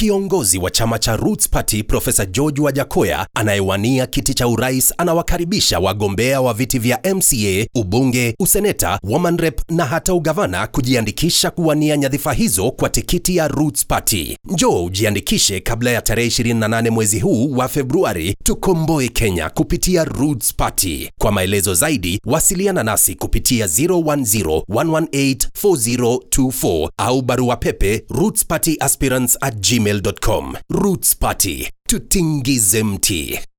Kiongozi wa chama cha Roots Party Profesa George Wajakoya anayewania kiti cha urais anawakaribisha wagombea wa viti vya MCA, ubunge, useneta, woman rep na hata ugavana kujiandikisha kuwania nyadhifa hizo kwa tikiti ya Roots Party. Njoo ujiandikishe kabla ya tarehe 28 mwezi huu wa Februari, tukomboe Kenya kupitia Roots Party. Kwa maelezo zaidi, wasiliana nasi kupitia 010-118-4024 au barua pepe rootspartyaspirants at gmail.com. Roots Party, tutingize mti.